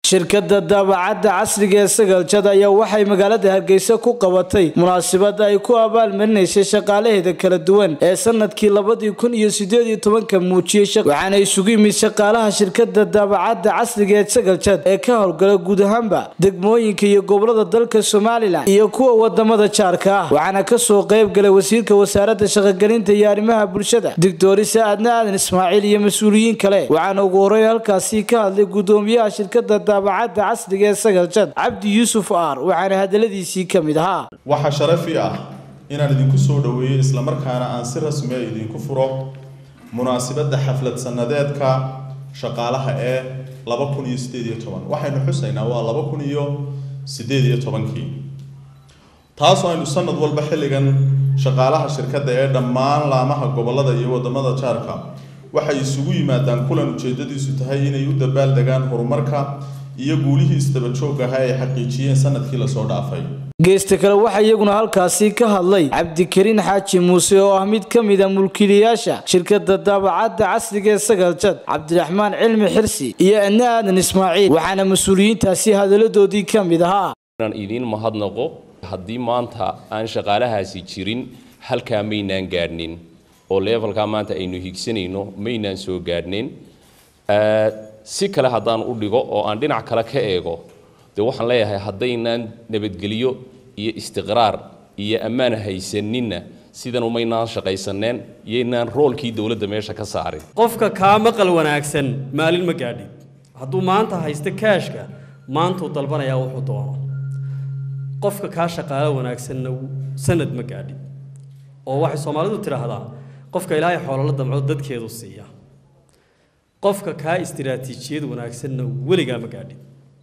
shirkadda daabacadda casriga ee sagalcad ayaa waxay magaalada hargeysa ku qabatay munaasabad ay ku abaalmarinaysay shaqaalaheeda kala duwan ee sanadkii labadii kun iyo sideed iyo tobanka muujiyey waxaana isugu yimid shaqaalaha shirkadda daabacadda casriga ee sagalcad ee ka howlgala guud ahaanba degmooyinka iyo gobolada dalka somalilan iyo kuwa wadamada jaarka ah waxaana kasoo qayb galay wasiirka wasaaradda shaqogelinta iyo arrimaha bulshada doctorisa aadna aadan ismaaciil iyo mas-uuliyiin kale waxaana ugu horeyn halkaasi ka hadlay gudoomiyaha shirkadda daabacadda casriga ee sagalcad cabdi yuusuf aar waxaana hadaladiisii ka mid ahaa waxaa sharafi ah inaan idinku soo dhoweeyo islamarkaana aan si rasmi a idinku furo munaasabadda xaflad sanadeedka shaqaalaha ee laba kun iyo sideed iyo toban waxaynu xusaynaa waa laba kun iyo sideed iyo tobankii taasoo aynu sanad walba xilligan shaqaalaha shirkadda ee dhammaan laamaha gobolada iyo wadamada jaarka waxay isugu yimaadaan kulan ujeedadiisu tahay inay u dabaaldegaan horumarka iyo guulihii isdaba joog ahaa ay xaqiijiyeen sanadkii lasoo dhaafay geesta kale waxaa iyaguna halkaasi ka hadlay cabdikariin xaaji muuse oo ah mid ka mid a mulkiilayaasha shirkadda daabacadda casriga ee sagalcad cabdiraxmaan cilmi xirsi iyo adna aadan ismaaciil waxaana mas-uuliyiintaasi hadaladoodii ka mid ahaa inaan idiin mahadnaqo haddii maanta aan shaqaalahaasi jirin halkaa maynaan gaadhnin oo levelkaa maanta aynu higsanayno maynaan soo gaadhnin si kale haddaan u dhigo oo aan dhinac kale ka eego dee waxaan leeyahay haddaynaan nabadgelyo iyo istiqraar iyo ammaan haysaninna sidan umaynaan shaqaysaneen iyoynaan roolkii dowladda meesha ka saarin qofka kaa maqal wanaagsan maalin ma gaadhin hadduu maanta haysto kaashka maantuu dalbanayaa wuxuu doono qofka kaa shaqaalo wanaagsanna sanad ma gaadhin oo waxay soomaalidu tidhaahdaa qofka ilaahay xoolala damco dadkeedu siiya qofka kaa istiraatiijiyad wanaagsanna weligaa ma gaadhin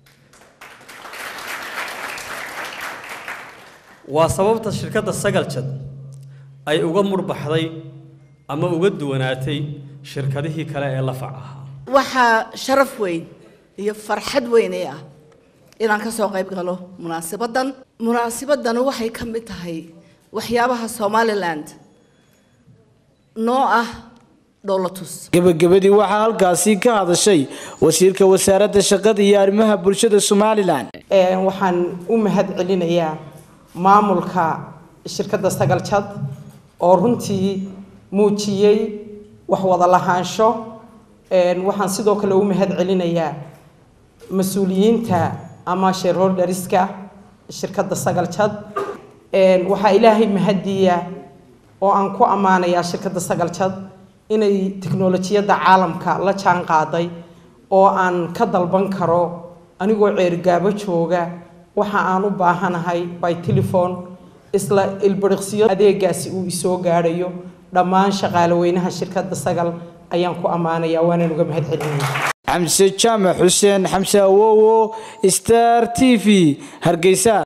waa sababta shirkadda sagaljad ay uga murbaxday ama uga duwanaatay shirkadihii kale ee lafac ahaa waxaa sharaf weyn iyo farxad weynay ah inaan ka soo qayb galo munaasabaddan munaasabaddan waxay ka mid tahay waxyaabaha somaliland noo ah dhowlatus gebagabadii waxaa halkaasi ka hadashay wasiirka wasaaradda shaqada iyo arrimaha bulshada somalilan waxaan u mahad celinayaa maamulka shirkadda sagaljad oo runtii muujiyey wax wada lahaansho waxaan sidoo kale u mahad celinayaa mas-uuliyiinta ama shareholderiska shirkadda sagaljad waxaa ilaahay mahadiya oo aan ku ammaanayaa shirkadda sagaljad inay tiknolojiyadda caalamka la jaan qaaday oo aan ka dalban karo anigoo ceergaabo jooga waxa aan u baahanahay by telefone isla ilbiriqsiyo adeegaasi uu isoo gaadhayo dhammaan shaqaale weynaha shirkadda sagal ayaan ku ammaanayaa waanaan uga mahad celinaya xamse jaamac xuseen xamse awowo star t v hargeysa